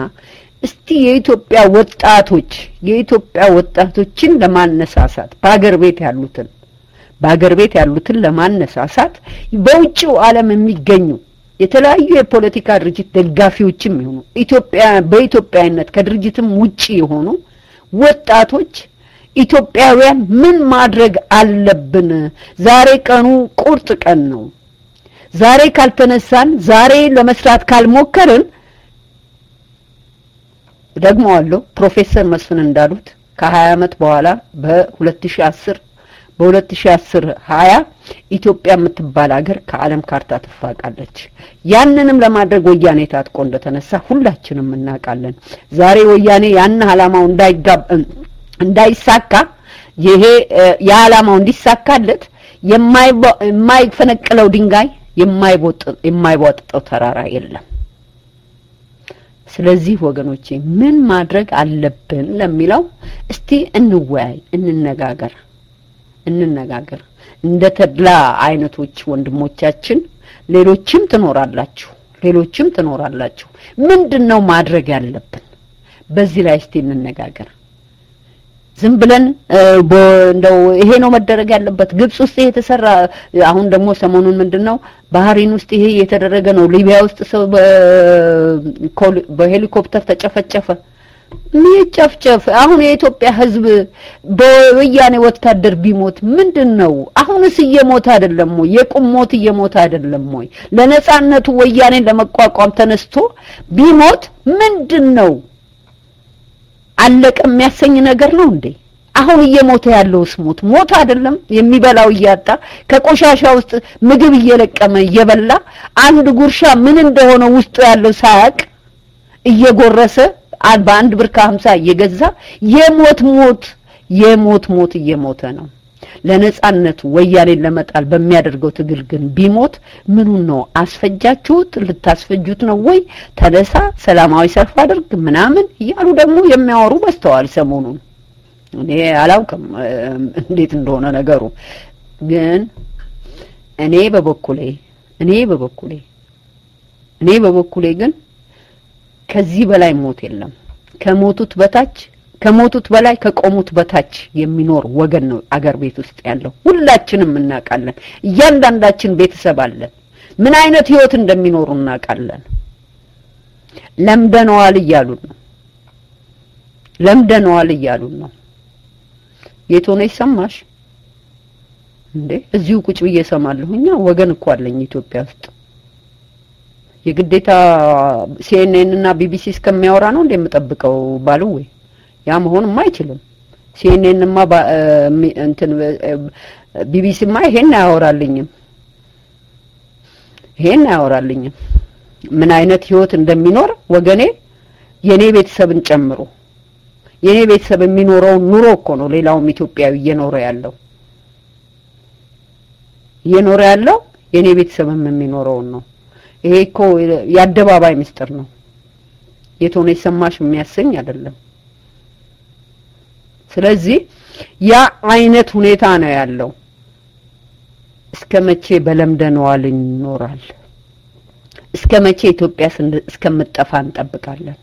እስቲ የኢትዮጵያ ወጣቶች የኢትዮጵያ ወጣቶችን ለማነሳሳት በአገር ቤት ያሉትን በአገር ቤት ያሉትን ለማነሳሳት በውጭው ዓለም የሚገኙ የተለያዩ የፖለቲካ ድርጅት ደጋፊዎችም ይሆኑ ኢትዮጵያ በኢትዮጵያዊነት ከድርጅትም ውጪ የሆኑ ወጣቶች ኢትዮጵያውያን ምን ማድረግ አለብን? ዛሬ ቀኑ ቁርጥ ቀን ነው። ዛሬ ካልተነሳን፣ ዛሬ ለመስራት ካልሞከርን ደግመዋለሁ ፕሮፌሰር መስፍን እንዳሉት ከ20 ዓመት በኋላ በ2010 በ2010 20 ኢትዮጵያ የምትባል ሀገር ከዓለም ካርታ ትፋቃለች። ያንንም ለማድረግ ወያኔ ታጥቆ እንደተነሳ ሁላችንም እናውቃለን። ዛሬ ወያኔ ያን ዓላማው እንዳይሳካ ይሄ የዓላማው እንዲሳካለት የማይፈነቅለው ድንጋይ የማይቦጥጠው ተራራ የለም። ስለዚህ ወገኖቼ ምን ማድረግ አለብን ለሚለው እስቲ እንወያይ፣ እንነጋገር እንነጋገር። እንደ ተድላ አይነቶች ወንድሞቻችን ሌሎችም ትኖራላችሁ፣ ሌሎችም ትኖራላችሁ። ምንድን ነው ማድረግ ያለብን? በዚህ ላይ እስቲ እንነጋገር። ዝም ብለን እንደው ይሄ ነው መደረግ ያለበት። ግብጽ ውስጥ ይሄ የተሰራ አሁን ደግሞ ሰሞኑን ምንድነው ባህሪን ውስጥ ይሄ የተደረገ ነው። ሊቢያ ውስጥ ሰው በሄሊኮፕተር ተጨፈጨፈ። ሚጨፍጨፍ አሁን የኢትዮጵያ ሕዝብ በወያኔ ወታደር ቢሞት ምንድን ነው? አሁንስ እየሞተ አይደለም ወይ? የቁም ሞት እየሞተ አይደለም ወይ? ለነጻነቱ ወያኔን ለመቋቋም ተነስቶ ቢሞት ምንድን ነው? አለቀ የሚያሰኝ ነገር ነው እንዴ? አሁን እየሞተ ያለውስ ሞት ሞት አይደለም? የሚበላው እያጣ ከቆሻሻ ውስጥ ምግብ እየለቀመ እየበላ አንድ ጉርሻ ምን እንደሆነ ውስጡ ያለው ሳያቅ እየጎረሰ በአንድ ብር ከሀምሳ እየገዛ የሞት ሞት የሞት ሞት እየሞተ ነው። ለነጻነቱ ወያኔን ለመጣል በሚያደርገው ትግል ግን ቢሞት ምኑን ነው አስፈጃችሁት? ልታስፈጁት ነው ወይ? ተነሳ፣ ሰላማዊ ሰልፍ አድርግ ምናምን እያሉ ደግሞ የሚያወሩ በስተዋል ሰሞኑን። እኔ አላውቅም እንዴት እንደሆነ ነገሩ። ግን እኔ በበኩሌ እኔ በበኩሌ እኔ በበኩሌ ግን ከዚህ በላይ ሞት የለም። ከሞቱት በታች ከሞቱት በላይ ከቆሙት በታች የሚኖር ወገን ነው አገር ቤት ውስጥ ያለው። ሁላችንም እናውቃለን። እያንዳንዳችን ቤተሰብ አለን። ምን አይነት ህይወት እንደሚኖሩ እናውቃለን። ለምደነዋል እያሉን ነው። ለምደነዋል እያሉን ነው። የት ሆነሽ ሰማሽ እንዴ? እዚሁ ቁጭ ብዬ እሰማለሁ። እኛ ወገን እኮ አለኝ ኢትዮጵያ ውስጥ የግዴታ ሲኤንኤን እና ቢቢሲ እስከሚያወራ ነው እንደምጠብቀው ባለው ወይ ያ መሆንም አይችልም። ሲኤንኤንማ እንትን ቢቢሲማ ይሄን አያወራልኝም፣ ይሄን አያወራልኝም። ምን አይነት ህይወት እንደሚኖር ወገኔ የኔ ቤተሰብን ጨምሮ የኔ ቤተሰብ የሚኖረውን ኑሮ እኮ ነው ሌላውም ኢትዮጵያዊ እየኖረ ያለው እየኖረ ያለው የኔ ቤተሰብም የሚኖረውን ነው። ይሄ እኮ የአደባባይ ምስጢር ነው። የት ሆነሽ ሰማሽ የሚያሰኝ አይደለም። ስለዚህ ያ አይነት ሁኔታ ነው ያለው። እስከ መቼ በለምደነዋል ይኖራል? እስከ መቼ ኢትዮጵያ እስከምጠፋ እንጠብቃለን?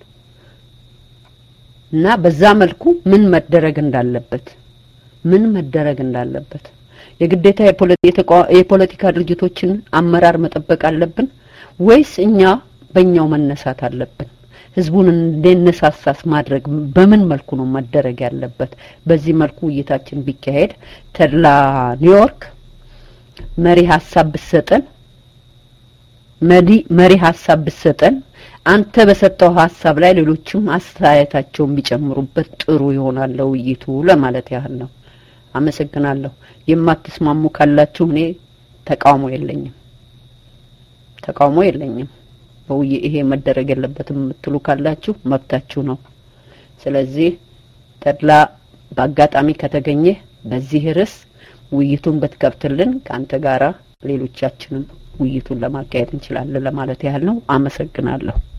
እና በዛ መልኩ ምን መደረግ እንዳለበት ምን መደረግ እንዳለበት የግዴታ የፖለቲካ ድርጅቶችን አመራር መጠበቅ አለብን ወይስ እኛ በእኛው መነሳት አለብን? ህዝቡን እንዲነሳሳስ ማድረግ በምን መልኩ ነው መደረግ ያለበት? በዚህ መልኩ ውይይታችን ቢካሄድ ተድላ ኒውዮርክ መሪ ሀሳብ ብሰጠን መዲ መሪ ሀሳብ ብሰጠን አንተ በሰጠው ሀሳብ ላይ ሌሎችም አስተያየታቸውን ቢጨምሩበት ጥሩ ይሆናል ውይይቱ ለማለት ያህል ነው። አመሰግናለሁ። የማትስማሙ ካላችሁ እኔ ተቃውሞ የለኝም ተቃውሞ የለኝም። በውይ ይሄ መደረግ የለበትም የምትሉ ካላችሁ መብታችሁ ነው። ስለዚህ ተድላ በአጋጣሚ ከተገኘ በዚህ ርዕስ ውይይቱን ብትከፍትልን ከአንተ ጋራ ሌሎቻችንም ውይይቱን ለማካሄድ እንችላለን ለማለት ያህል ነው። አመሰግናለሁ።